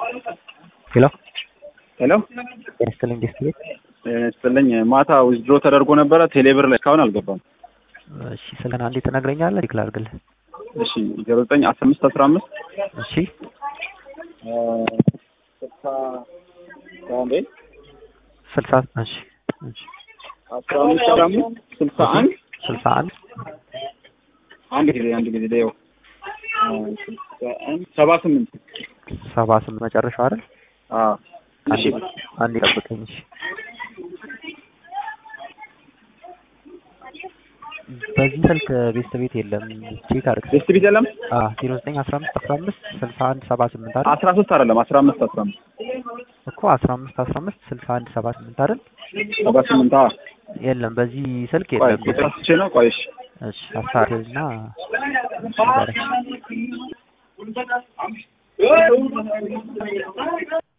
ሄሎ ሄሎ ጤና ይስጥልኝ ጌስት ቤት ስጥልኝ ማታ ዊዝድሮ ተደርጎ ነበረ ቴሌብር ላይ እስካሁን አልገባም። እሺ ስልክህን አንዴ ትነግረኛለህ? ዲክል አድርግልህ። እሺ ዜሮ ዘጠኝ አስራ አምስት አስራ አምስት እሺ ስልሳ አንዴ ስልሳ እሺ እሺ አስራ አምስት አስራ አምስት ስልሳ አንድ ስልሳ አንድ አንድ ጊዜ አንድ ጊዜ ደው ስልሳ አንድ ሰባ ስምንት ሰባ ስምንት መጨረሻው አይደል? አዎ እሺ አንዴ ጠብቀኝ። እሺ በዚህ ስልክ ቤስት ቤት የለም። ቼክ አድርግ። ቤስት ቤት የለም አዎ ዜሮ ዘጠኝ አስራ አምስት አስራ አምስት ስልሳ አንድ ሰባ ስምንት አይደል? አስራ ሶስት አይደለም አስራ አምስት አስራ አምስት እኮ አስራ አምስት አስራ አምስት ስልሳ አንድ ሰባ ስምንት አይደል? ሰባ ስምንት አዎ የለም በዚህ ስልክ ቆይ የለም። ቁጥር አስቼ ነው ቆይ እሺ እሺ አሳርና